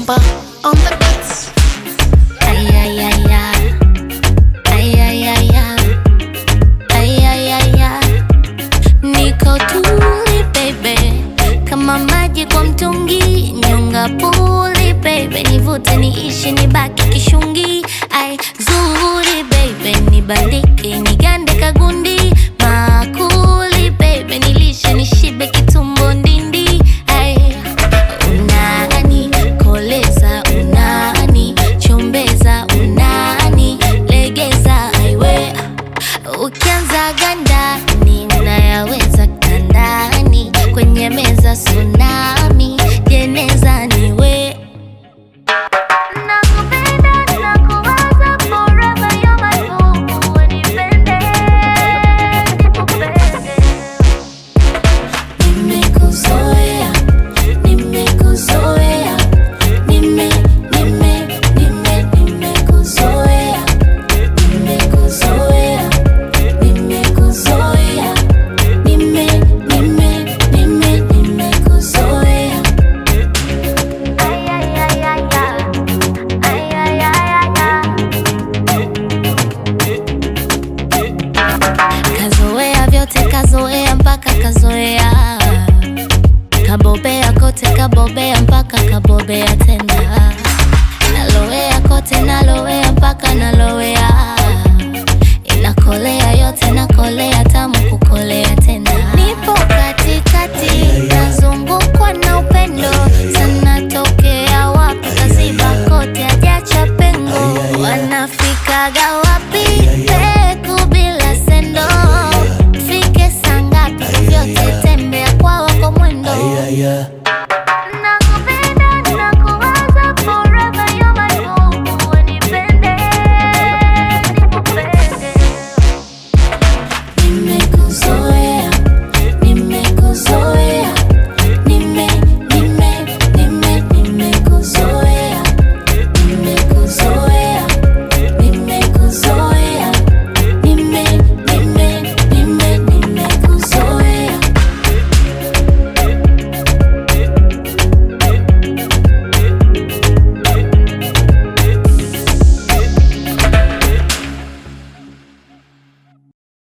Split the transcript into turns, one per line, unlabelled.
Bomba on the beats.
Ay, ay, ay, ay. Ay, ay, ay, ay. Ay, ay, ay, ay. Niko tuli baby, kama maji kwa mtungi, nyonga puli baby, nivute niishi nibaki kishungi. Ai zuri baby, nibandike nigande kagundi, makuli baby, nilishe nishibe kitumbo ndindi. Ai unani koleza, unani chombeza, unani legeza, aiwe Ukianza gandani nayaweza kandani, kwenye meza tsunami, jeneza niwe Nakupenda, nakuwaza forever, you're my boo, unipende, nikupende. Nimekuzoea, nimekuzoea, nime, nime, nime, nimekuzoea, nimekuzoea, nimekuzoea, nime, nime, nime, nimekuzoea. Ay, ay, ay, ay, ay. Ay, ay, ay, ay, ay. Kazoea vyote kazoea mpaka kazoea kabobea kote kabobea mpaka kabobea tena nalowea kote nalowea mpaka nalowea inakolea yote nakolea